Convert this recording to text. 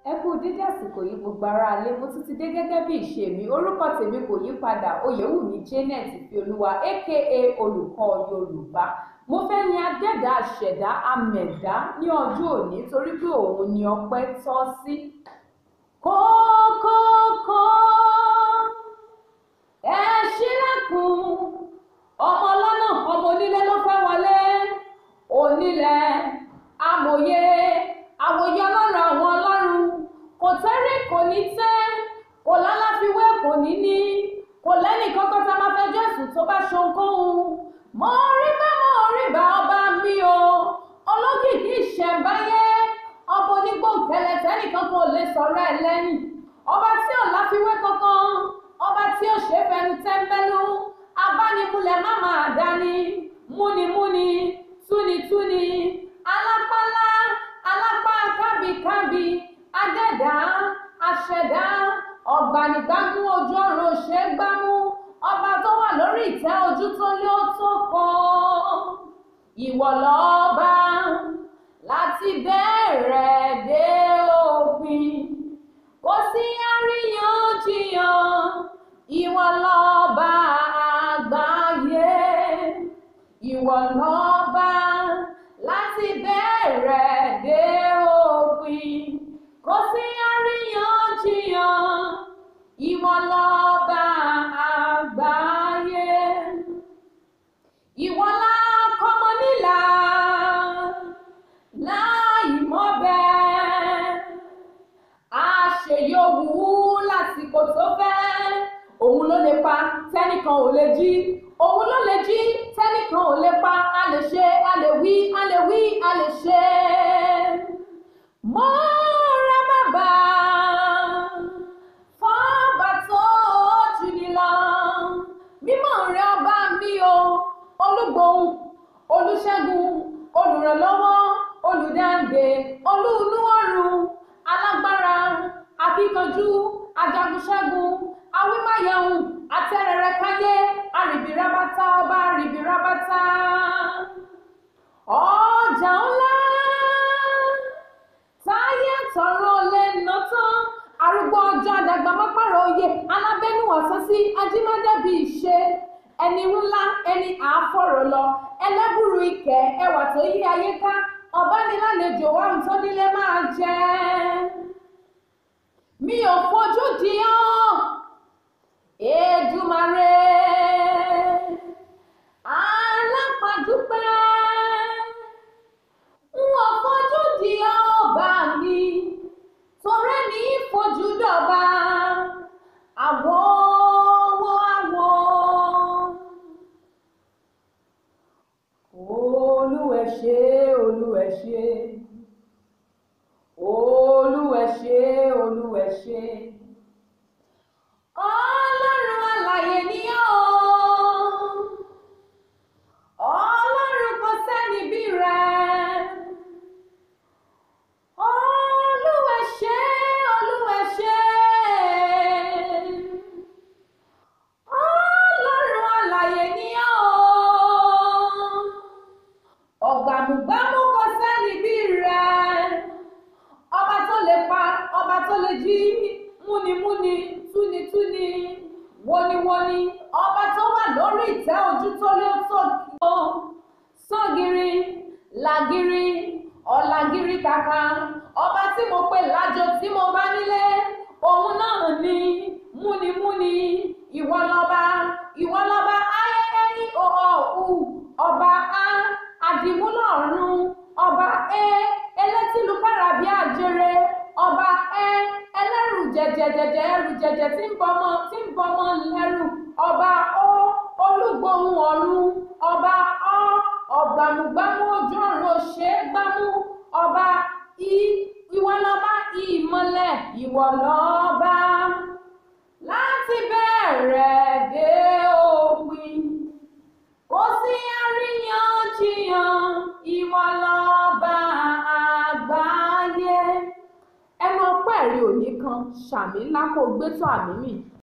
ẹ kú dédé àsìkò yìí gbogbo aráalé mo tún ti dé gẹ́gẹ́ bí ìṣe mi orúkọ tèmi kò yí padà oyèwùmí janet ìfẹ́olúwa aka olùkọ́ yorùbá mo fẹ́ yin adẹ́dá àṣẹ̀dá amẹ̀dá ní ọjọ́ òní torí pé òun ni ọpẹ́ tọ́ sí. kókókó ẹ ṣílẹ̀kùn ọmọ lọ́nà ọmọ onílé ló fẹ́ wọlé onílẹ̀ amòye àwòye ọlọ́run àwọn ọlọ́run kò tẹ́rí kò ní tẹ́ kò lálàfiwé kò ní ní kò lẹ́nì kankan tá a máa fẹ́ jésù tó bá ṣohunkóhun mo rí bá mo rí bá ọba mi o olókìkí ìṣẹ̀ǹbáyé ọba onígbòǹkẹlẹ̀ tẹ́nìkan kò lè sọ̀rọ̀ ẹ̀ lẹ́yìn ọba tí ò láfiwé kankan ọba tí ò ṣe é fẹnu tẹ́ńbẹ́lú abánimúlẹ̀ má máa dání múnimúni túnitúni alápálá alápá kábíkábí adẹ́dá aṣẹ̀dá ọ̀gbànigbámú ojú ọ̀run òṣè gbámú ọba tó wà lórí ìtẹ́ ojú tó lé ó tó kàn ìwọ lọ́ba láti bẹ̀rẹ̀ dé òpin kò sí àríyànjiyàn ìwọ lọ́ba àgbáyé ìwọ lọ́ba láti bẹ̀rẹ̀ dé òpin kò sí àríyànjiyàn ìwọ lọ́ba àgbáyé ìwọ la kọ́mọ nílà láì mọ̀ bẹ́ẹ̀ àṣeyọ̀wù lásìkò tó fẹ́ òun ló lè pa tẹ́nìkan ò lè jí òun ló lè jí tẹ́nìkan ò lè pa a lè ṣe a lè wí a lè wí a lè ṣe. mo rẹ bàbá fọ́ọ̀bà tó jù ní lọ mímọ́ rẹ ọba mi o olúgbòhùn olùṣègùn olùrànlọ́wọ́ olùdáǹdè olúùlúwọ̀rùn alágbára akíkanjú ajagunṣẹ́gun awímáyẹ̀hùn atẹ́rẹrẹ káyé arìbìrábátá ọba arìbìrábátá ọjà ńlá táyé tọrọ lè ná tán arúgbó ọjọ́ àdàgbà mápàrọ̀ oyè alábẹ́nu ọ̀sán sí ajímọ́dẹ́bí ìṣe ẹni ńlá ẹni àáfọ̀rọ̀ lọ ẹlẹ́bùrú ìkẹ́ ẹwà tó yí ayé ká ọ̀bánilálejò wa ń tó nílé máa jẹ́ mi ò fojú di ọ́ Èdùmàrè alápàdúpẹ́ n ò fojú di ọba mi torí ní fojú dọ̀ba àwọ̀ owó àwọ̀ olúwẹ̀ ṣe olúwẹ̀ ṣe olúwẹ̀ ṣe olúwẹ̀ ṣe ọlọ́run alààyè ni ọ́ ọlọ́run kò sẹ́ni bí rẹ̀ olúwẹ̀ ṣe olúwẹ̀ ṣe ọlọ́run alààyè ni ọ́ ọ̀gbàmùgbàmù kò sẹ́ni bí rẹ̀ ọba tó lè pa ọba tó lè jí múnimúni túnitúni woniwoni ọba tó wà lórí ìtẹ́ ojú tó lé tó kí ó sọ́gìrì làgìrì ọ̀làgìrì kàkà ọba tí mo pè lájọ tí mo bá nílé òun náà ni múnimúni ìwọ lọ́ba ìwọ lọ́ba ayẹyẹ òòhù ọba a àdìmúlọ̀run ọba ẹ ẹlẹ́tìlúkàrà bíi àjèrè ọba ẹ ẹlẹ́rù jẹjẹjẹjẹ ẹrù jẹjẹ tí ń bọmọ tí ń bọmọ lẹ́rù ọba ó olúgbòhùn ọ̀run ọba ọ ọ̀gbàmùgbàmù ojú ọ̀run òṣè gbámú ọba i ìwọ lọ́ba ìmọ́lẹ̀ ìwọ lọ́ba láti bẹ̀rẹ̀ dé òpin kò sí àríyànjiyàn ìwọ lọ́ba àgbáyé ẹnu ọpẹ́ rí òní kan ṣàmì ńlá kó gbé tó àmì mì